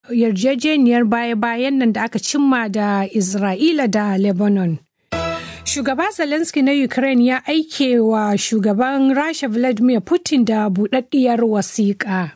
yarjejeniyar baya-bayan nan da aka cimma da Isra'ila da Lebanon. Shugaba Zelensky na Ukraine ya aike wa shugaban Rasha Vladimir Putin da buɗaɗɗiyar wasiƙa.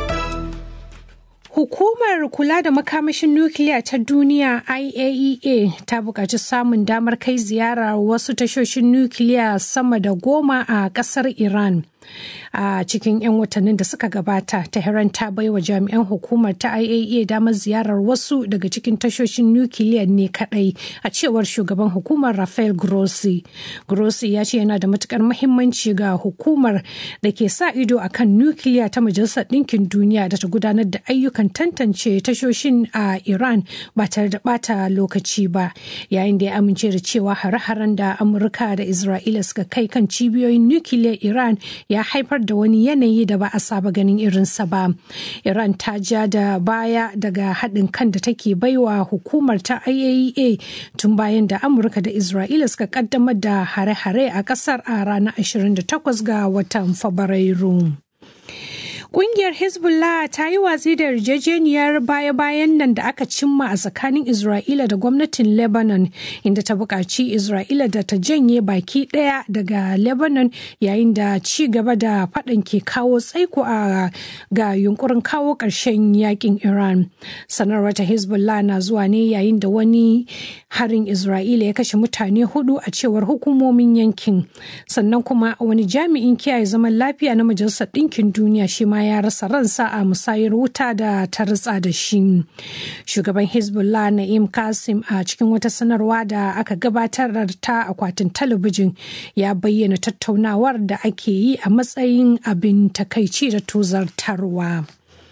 Hukumar kula da makamashin nukiliya ta duniya IAEA ta buƙaci samun damar kai ziyara wasu tashoshin nukiliya sama da goma a ƙasar Iran. a cikin 'yan watannin da suka gabata tehran ta baiwa jami'an hukumar ta iaea damar ziyarar wasu daga cikin tashoshin nukiliya ne kadai a cewar shugaban hukumar rafael grossi grossi ya ce yana da matukar mahimmanci ga hukumar da ke sa ido akan nukiliya ta majalisar ɗinkin duniya da ta gudanar da ayyukan tantance tashoshin a iran ba tare da bata lokaci ba yayin da ya amince da cewa hare-haren da amurka da isra'ila suka kai kan cibiyoyin nukiliyar iran ya haifar da wani yanayi da ba a saba ganin irinsa ba. Iran ta ja da baya daga haɗin kan da take baiwa hukumar ta IAEA tun bayan da Amurka da Isra'ila suka kaddamar da hare-hare a ƙasar a ranar 28 ga watan Fabrairu. Ƙungiyar Hezbollah ta yi watsi da yarjejeniyar baya-bayan nan da aka cimma a tsakanin Isra'ila da gwamnatin Lebanon, inda ta buƙaci Isra'ila da ta janye baki ɗaya daga Lebanon yayin da ci gaba da faɗan ke kawo tsaiko a ga yunkurin kawo ƙarshen yakin Iran. Sanarwar ta Hezbollah na zuwa ne yayin da wani harin Isra'ila ya kashe mutane hudu a cewar hukumomin yankin. Sannan kuma wani jami'in kiyaye zaman lafiya na Majalisar Ɗinkin Duniya shi ma ya rasa ransa a musayar wuta da ta ritsa da shi. Shugaban Hezbollah Na'im Kasim a cikin wata sanarwa da aka gabatar ta akwatin talabijin ya bayyana tattaunawar da ake yi a matsayin abin takaici da tozartarwa.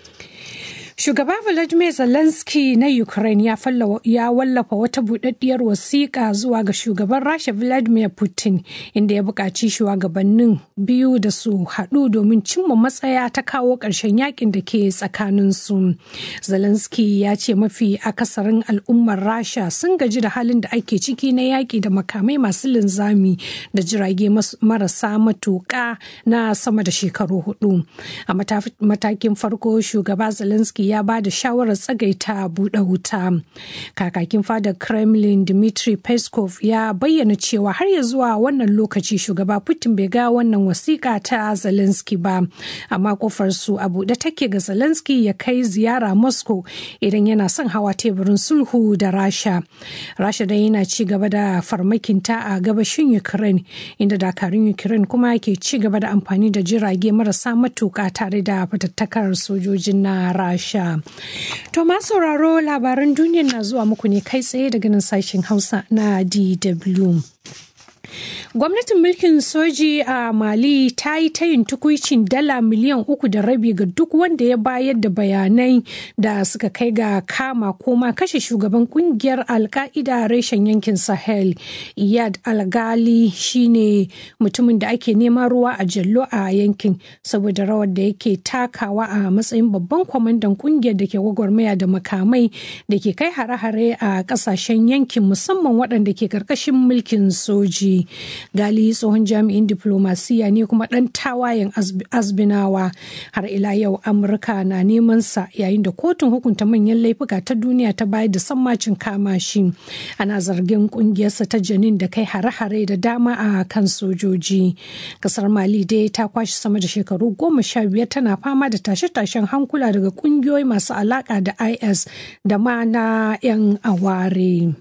Shugaba Volodymyr Zelensky na Ukraine ya wallafa wata buɗaɗɗiyar wasiƙa zuwa ga shugaban Rasha Vladimir Putin inda ya buƙaci shugabannin biyu da su haɗu domin cimma matsaya ta kawo ƙarshen yakin da ke tsakaninsu. Zelensky ya ce mafi akasarin al'ummar Rasha sun gaji da halin da ake ciki na yaƙi da makamai masu linzami da jirage marasa matuƙa na sama da shekaru hudu. A matakin farko shugaba Zelensky ya ba da shawarar tsagaita buɗe wuta. Kakakin fadar Kremlin Dmitry Peskov ya bayyana cewa har ya zuwa wannan lokaci shugaba Putin bai ga wannan wasiƙa ta Zelensky ba. Amma kofar su a buɗe take ga Zelensky ya kai ziyara Moscow idan yana son hawa teburin sulhu da Rasha. Rasha dai yana ci gaba da farmakinta a gabashin Ukraine inda dakarun Ukraine kuma ke ci gaba da amfani da jirage marasa matuƙa tare da fatattakar sojojin na Rasha. To ma sauraro labaran duniya na zuwa muku ne kai tsaye daga nan sashen Hausa na DW. Gwamnatin mulkin soji a Mali ta yi tayin tukuicin dala miliyan uku da rabi ga duk wanda ya bayar da bayanai da suka kai ga kama ko ma kashe shugaban kungiyar alka'ida reshen yankin Sahel. Iyad Algali shine mutumin da ake neman ruwa a jallo a yankin saboda rawar da yake takawa a matsayin babban kwamandan kungiyar da ke gwagwarmaya da makamai da ke kai hare-hare a kasashen yankin musamman waɗanda ke karkashin mulkin soji. gali tsohon jami'in diplomasiya ne kuma ɗan tawayen azbinawa har ila yau amurka na neman sa yayin da kotun hukunta manyan laifuka ta duniya ta bayar da sammacin kama shi ana zargin kungiyarsa ta janin da kai hare-hare da dama a kan sojoji kasar mali dai ta kwashe sama da shekaru goma sha biyar tana fama da tashe-tashen hankula daga kungiyoyi masu alaka da is da ma na 'yan aware.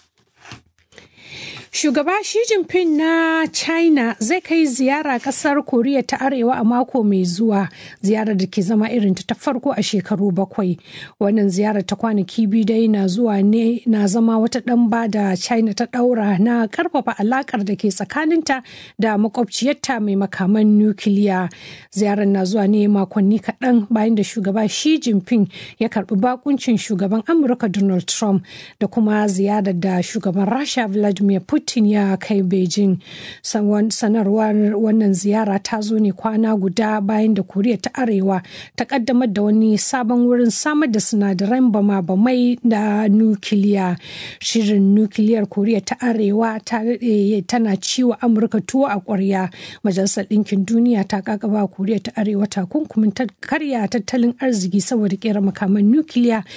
Shugaba Xi Jinping na China zai kai ziyara kasar Koriya ta Arewa a mako mai zuwa ziyarar da ke zama irin ta farko a shekaru bakwai. Wannan ziyarar ta kwanaki biyu dai na zuwa ne na zama wata ɗamba da China ta ɗaura na ƙarfafa alakar da ke tsakaninta da makwabciyarta mai makaman nukiliya. Ziyarar na zuwa ne makonni kaɗan bayan da shugaba Xi Jinping ya karɓi bakuncin shugaban Amurka Donald Trump da kuma ziyarar da shugaban Rasha Vladimir Putin putin ya kai beijing sanarwar wannan ziyara ta zo ne kwana guda bayan da koriya ta arewa ta kaddamar da wani sabon wurin samar da sinadaran bama-bamai da nukiliya shirin nukiliyar koriya ta arewa tana ciwo amurka tuwo a kwarya majalisar ɗinkin duniya ta kakaba koriya ta arewa takunkumin karya tattalin arziki saboda kera makaman nukiliya